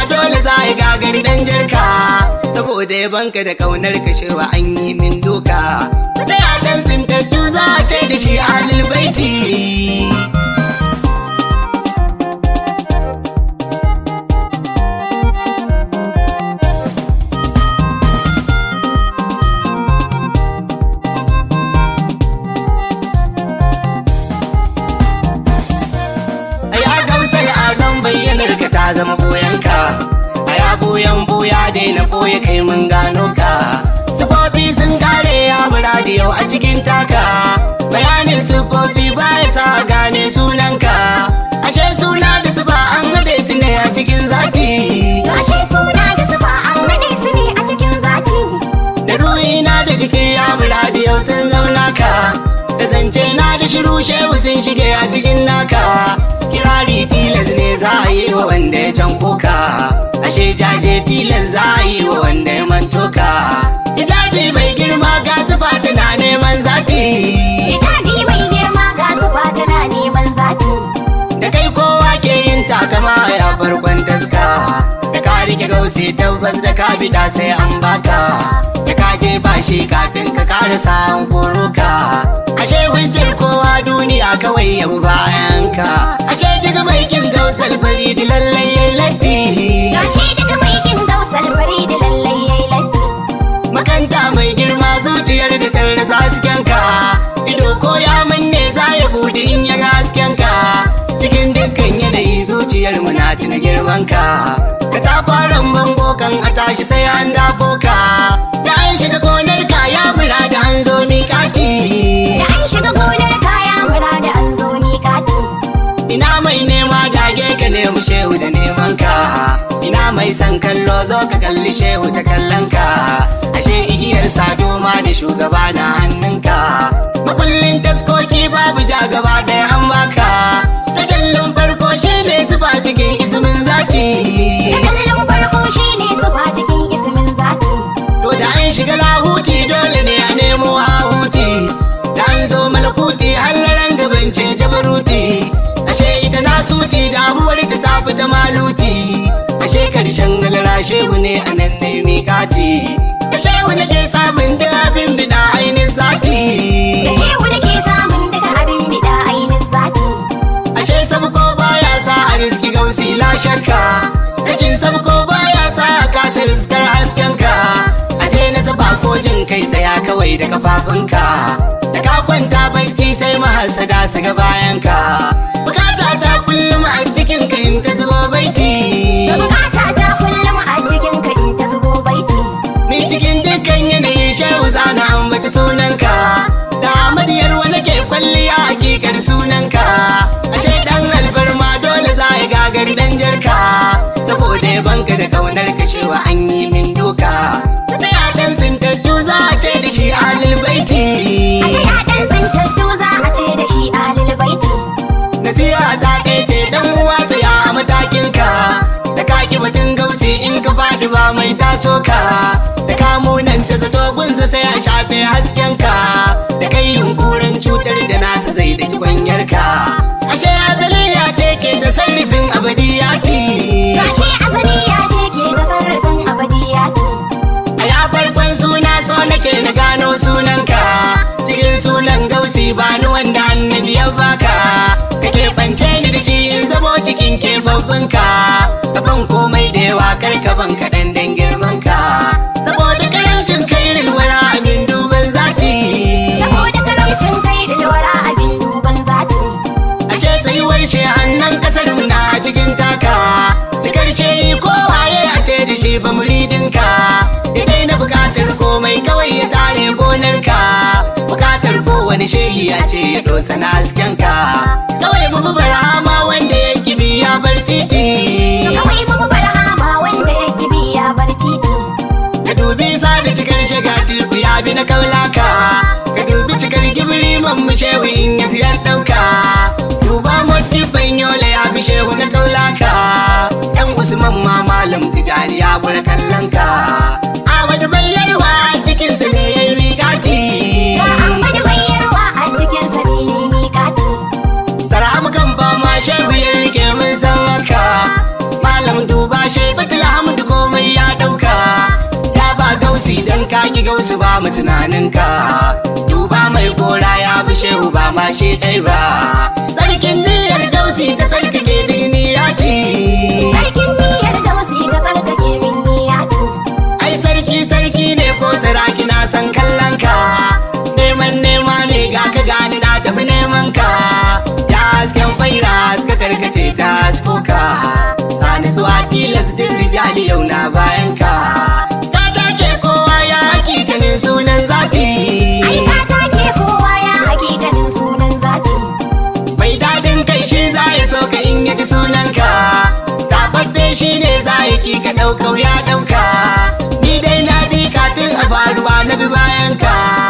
dole za ya gagari dan jirka saboda ya banka da kaunar kashewa an yi min doka ta yadan sintattu za a ce da shi ahlul baiti a ya gamsa ya zan bayyanar ka ta zama boyanka a ya boyan boya daina boye kai mun gano ka sufofi sun kare ya muradi yau a cikin taka bayanin sufofi ba ya sa gane sunanka ashe suna da su ba an haɗe su ne a cikin zaki Ashe suna da zuba an haɗe su ne a cikin zati. da ruhina da jiki ya muradi yau sun zauna ka da zance na da shiru shehu sun shige a cikin naka kirari tilas ne za a yi wa wanda ya can koka ashe jaje tilas za a yi wa wanda ya manto ka hijabi mai girma ga zuba tana neman zaki Hijabi mai girma ga zuba tana neman zati. da kai kowa ke yin takama ya farkon taska da ka rike gausi tabbas da ka bida sai an baka da ka je ba shi kafin ka karasa an koro ka ashe hujjar kowa duniya kawai yabu bayan ka ashe daga mai kin gausal fari da lallai yayi latti Gashi daga mai kin gausar fari da lallai yayi latti. makanta mai girma zuciyar da ta rasa hasken ka ido ko ya manne za ya bude in ya ga hasken ka cikin dukkan yanayi zuciyar mu na tuna girman ka ka ta fara bango kan a tashi sai an dafo ka da an shiga gonar ka ya mura da an zo miƙati Da an shiga gonar kaya mura da an zo ni kati. ina mai nema dage ka nemi shehu da neman ka ina mai san kallo zo ka kalli shehu ta kallon ka ashe igiyar sado ma da shugaba na hannunka makullin taskoki babu ja gaba ɗaya an baka ta jallon farko shi ne zuba cikin ismin zaki Da kallon farko shi ne zuba cikin ismin zati. to da an shiga lahuti dole ne a nemo hahuti da an zo malakuti hallaren gaban ce jabaruti ashe ita na suti damuwar ta tafi da maluti ashe karshen galara shehu ne a nan ne miƙati da shehu ne ke samun da abin bida ainihin zaki Da shehu da ke samun daga abin bida ainin zati. ashe sabko baya sa a riski gausi la shakka rashin sabko baya sa a kasa riskar haskenka a daina zaba ko jin kai tsaya kawai da kafafunka da ka kwanta bacci sai mahasada su ga bayanka bukata ta kullum a cikin ka in ta zubo baiti Da bukata ta kullum a cikin ka in ta zubo baiti. ni cikin dukkan yanayi shehu zana ambaci sunanka da amadiyar wani ke kwalliya hakikar sunanka ashe dan alfarma dole za ya gagari dan jarka saboda ya banka da kaunar kashewa an yi min doka ta yadan sintattu za a ce da shi alil baiti A ta yaɗan zantattu za a ce da shi alil baiti. nasiha ta kai ce dan uwa tsaya a matakin ka da ka ki batun gausi in ka faɗi ba mai taso ka da ka munanta zato gunsa sai a shafe hasken ka da kai yunkurin cutar da nasa zai da kwanyar ka ashe azali ya ce ke da sarrafin abadiyati Gashi azali ya ce ke da sarrafin abadiyati. a ya farkon suna so nake na gano sunanka cikin sunan gausi ba ni wanda annabi ya baka kake bance ni da shi in zamo cikin ke babbanka kaban komai da yawa karka ban kaɗan dan girman ka saboda karancin kai rilwara amin duban zati Saboda karamcin kai da lura abin duban zati. ashe tsayuwar shi hannun kasar mu na cikin taka cikar ce ko waye a ce da shi ba muridinka idai na bukatar komai kawai ya tare gonarka bukatar kowane shehi a ce ya dosa na haskenka kawai mu bi barhama wanda ya kibi ya bar titi Kawai mu barhama wanda ya kibi ya bar titi. ka dubi sa da cikar shiga tilku ya bi na kaulaka ka dubi cikar gibiri man mu shehu in ya siyar ɗauka duba mutu banyola ya bi shehu na kaulaka yan usman ma malam tijani ya bura kallon ka Ahmadu bayyarwa cikin sa ne yayi rigati Ga Ahmadu bayyarwa a cikin sa ne miƙati. Saramu kan ba ma shehu ya rike mun san haka Malam duba shehu gausu ba mu tunaninka duba mai gora ya bi shehu ba ma shi ɗai ba sarkin niyyar gausi ta tsarkake birni yati Sarkin niyyar da wasu ka tsarkake rinni ya ce. ai sarki sarki ne ko saraki na san kallon ka neman nema ne ga ka gani na tafi neman ka ya hasken faira suka karkace ta haskoka sani zuwa tilas din rijali yau na bayan ka ka take kowa ya hakikanin sunan zati Ai ka take kowa ya hakikanin sunan zati. mai dadin kai shi za ya so ka in yaji sunanka tababbe shi ne za ya ki ka ɗaukau ya ɗauka ni dai na bi katin a faruwa na bi bayan ka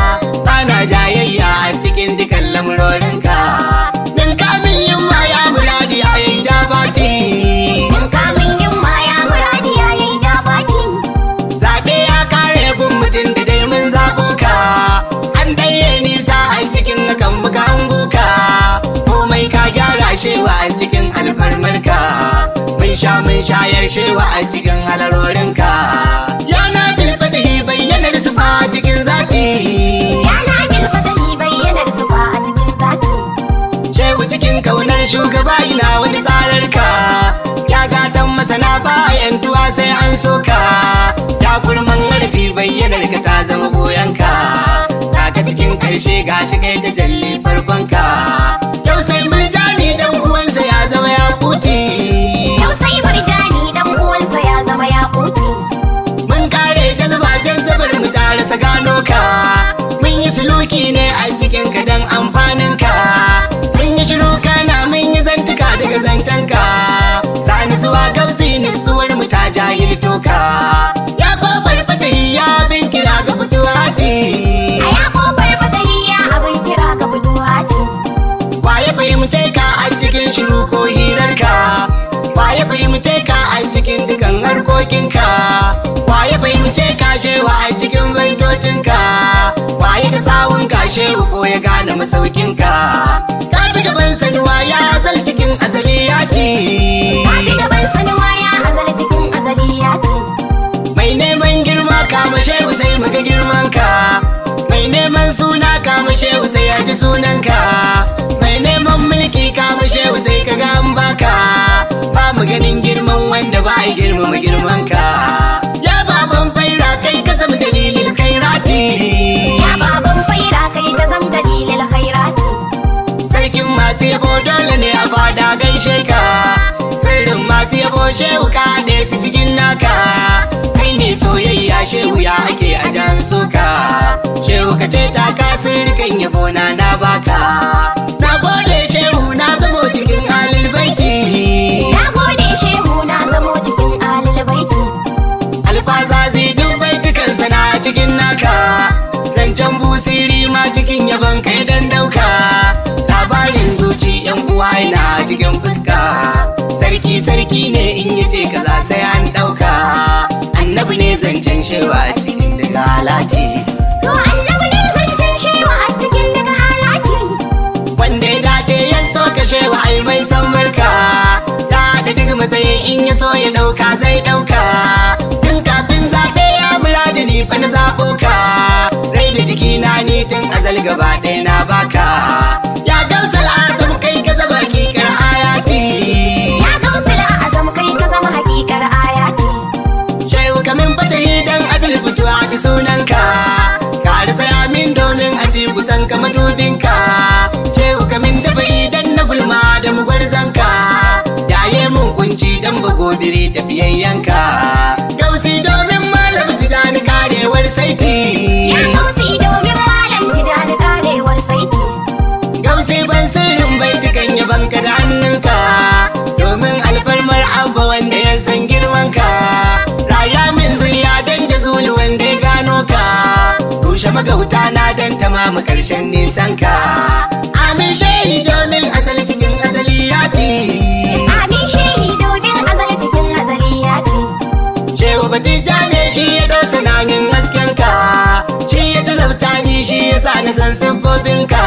bana jayayya a cikin dukan lamurorinka din kamin yin ma ya muradi a yi jabati Mun kamun yin maya muradi ya yi jabati. zaɓe ya kare bin mutum da dai mun zaɓo ka an ɗaye nisa a cikin hakan muka hango ka komai ka gyara shewa a cikin alfarmarka mun sha mun shayar shewa a cikin halarorinka yana bilfatahi bayyanar sufa cikin zaki Yana bilfatahi bayyanar zuba a cikin zati. shehu cikin kaunar shugaba ina wani tsararka ya gatan masana bayan tuwa sai an soka ya kurman harfi bayyanar ka ta zama goyonka daga cikin karshe gashi kai ta jalli farkonka yau sai murjani dan uwansa ya zama ya kuti Yau sai murjani dan uwansa ya zama ya kuti. mun kare jazba jazabar mu ta rasa gano ka mun yi suluki ne a cikin ka dan amfanin ka mun yi shiru kana mun yi zantuka daga zantanka sani zuwa gausi nutsuwar mu ta jahilto ka ya kofar fatahi ya bin kira ga fituwati A ya kofar fatahi ya abin kira ga budurwati. waye fahimce ka a cikin shiru ko hirarka waye fahimce ka a cikin dukan harkokinka waye fahimce ka shewa a cikin baitocinka waye ka sawun ka shehu ko ya gane masaukinka ka fi gaban sanuwa ya zal cikin asali yaki Ta fi gaban sanuwa ya azal cikin azaliyati. mai neman girma kama shehu sai muga girmanka mai neman suna kama shehu sai ya ji sunanka mai neman mulki kama shehu sai ka ga an baka ba mu ganin girman wanda ba ya girmama girmanka ya baban faira kai ka zama dalilin kairati Ya baban faira kai ka zam dalilin khairati. sarkin masu yabo dole ne a fada gaishe ka sirrin masu yabo shehu ka ne su cikin naka kai ne soyayya shehu ya ake a jan suka shehu ka ce ta ka sirrikan yabo na na baka na gode shehu na zamo cikin halin baiti Na gode shehu na zamo cikin alil baiti. alfaza zai dubai dukan sana cikin naka zancen busiri ma cikin yabon kai dan dauka labarin zuci yan uwa na cikin fuska sarki sarki ne in yi ce kaza sai an dauka annabi ne zancen shewa cikin daga halati To annabi ne zancen shewa a cikin daga halaki. wanda ya dace ya so ka shewa ai mai san barka da da duk matsayin in ya so ya dauka zai dauka tun kafin zaɓe ya muradi ni fa na zaɓo ka rai da jiki na ni tun azal gaba ɗaya na baka ya gausal azam kai ka zaba kikar ayati Ya gausila azam kai ka zama hakikar ayati. shehu kamin fatahi dan adil fito a ji sunanka ka tsaya min domin a ji kusan ka madubinka shehu kamin dafa dan na gulma da mugwarzanka yaye mun kunci dan bagobiri tafiyayyanka gausi domin malam tijani karewar saiti Ya gausi domin malam tijani karewar saiti. gausi ban sirrin baitukan yaban ka da hannunka domin alfarmar abba wanda ya san girmanka raya min zuriya dan da zulu wanda ya gano ka rushe magauta na dan tamamu karshen nisan ka amin shehi domin asali cikin asali yati Amin shehi domin azal cikin azaliyati. shehu batija ne shi ya dosa namin hasken ka shi ya ta zabta ni shi ya sa na san siffofin ka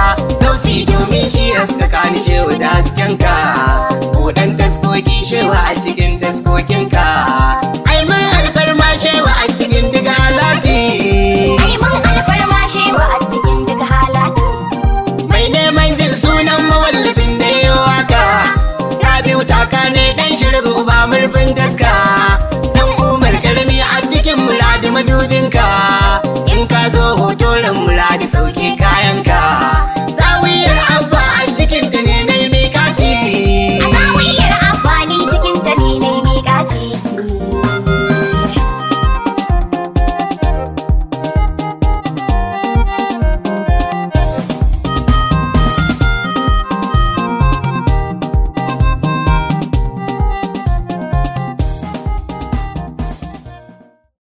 dausi domin shi haskaka ni shehu da hasken ka buɗan taskoki shehu a cikin taskokin ka ai mun alfarma shehu a cikin diga lati Ai shirbi uba murfin taska dan umar karmi a cikin muradi madubinka in ka zo hotorin muradi sauke kayanka